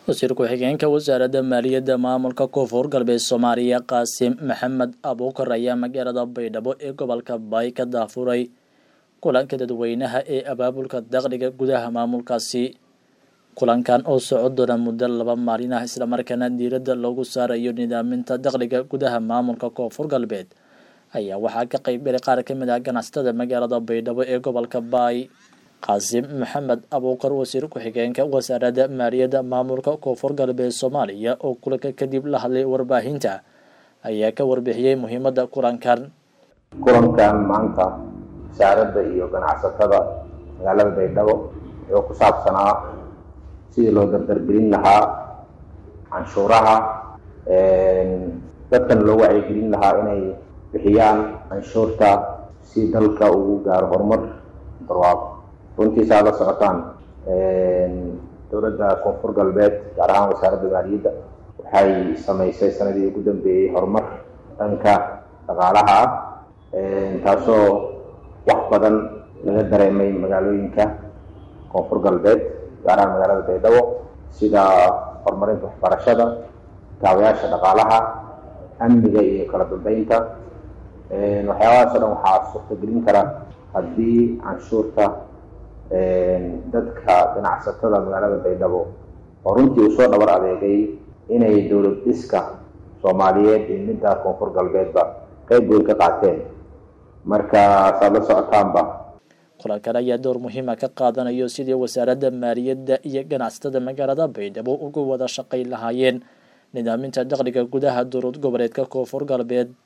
wasiir ku-xigeenka wasaaradda maaliyadda maamulka koonfur galbeed soomaaliya qaasim maxamed abuukar ayaa magaalada baydhabo ee gobolka baay ka daafuray kulanka dadweynaha ee abaabulka dakhliga gudaha maamulkaasi kulankan oo socon doona muddo laba maalin ah islamarkaana diiradda loogu saarayo nidaaminta dakhliga gudaha maamulka koonfur galbeed ayaa waxaa ka qeybgalay qaar ka mid ah ganacsatada magaalada baydhabo ee gobolka baay qaasim maxamed abuukar wasiir ku-xigeenka wasaaradda maaliyadda maamulka koonfur galbeed soomaaliya oo kulanka kadib la hadlay warbaahinta ayaa ka warbixiyey muhiimadda kulankan kulankan maanta wasaaradda iyo ganacsatada magaalada baydhabo wuxuu ku saabsanaa sidii loo dardargelin lahaa canshuuraha dadkan loo wacyigelin lahaa inay bixiyaan canshuurta si dalka ugu gaaro horumar barwaaqo runtiisa aad la socotaan dowladda koonfur galbeed gaar ahaan wasaaradda maaliyadda waxay samaysay sanadii ugu dambeeyey horumar dhanka dhaqaalaha ah taasoo wax badan laga dareemay magaalooyinka koonfur galbeed gaar ahaan magaalada baydhabo sida horumarinta waxbarashada kaabayaasha dhaqaalaha amniga iyo kala dambeynta waxyaabahaas o dhan waxaa suurtagelin kara haddii canshuurta dadka ganacsatada magaalada baydhabo oo runtii uu soo dhabar adeegay inay dowlad dhiska soomaaliyeed iyo midda koonfur galbeedba qeyb weyn ka qaateen marka saad la socotaanba kulankan ayaa door muhiima ka qaadanayo sidii wasaaradda maaliyadda iyo ganacsatada magaalada baydhabo uga wada shaqayn lahaayeen nidaaminta dakhliga gudaha dowlad goboleedka koonfur galbeed